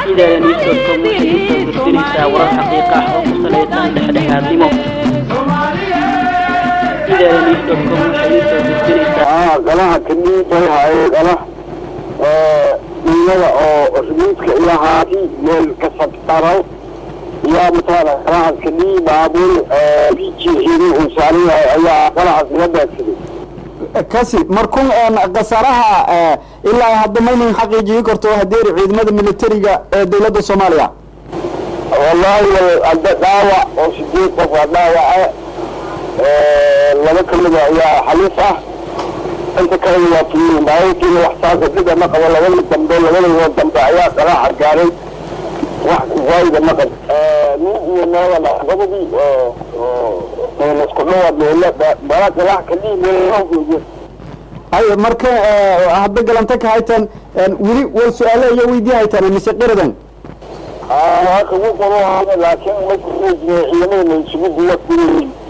idaaniisodcom waxay usoo gudbinaysaa warar xaqiiqa ah oo ku salaysan dhexdhexaadnimo idaaniisodcom waxay usoo gudbinaysaa galaha kaniibay haye gala dhiyada oo rumiidka iyo haati meel kasabtaraw yaa mataala galahaas kanii baabuur biji xiiri uu saaran yahay ayaa galahaas laga beegsaday kasi markun khasaaraha ilaa hadda maynan xaqiijiyi karto hadeeri ciidamada militariga ee dowladda soomaaliya wallaahi hadda dhaawac oo sideed qof waa dhaawaca laba kamida ayaa xaliif ah inta kalena waa tumiin baabuurkiina wax saasa dhida ma qabo labada dambe labadao dambe ayaa qalaaxa gaaray wax waayida ma qabo nin iyo naagana gabadii isku dhawaad meela bala qalaax kalii meelahoogood hay marka hadda galanta ka haytan weli war su-aale iyo weydii haytaan mise qiradan waa kagu qoro laakiin ma ciidamada isugu duwa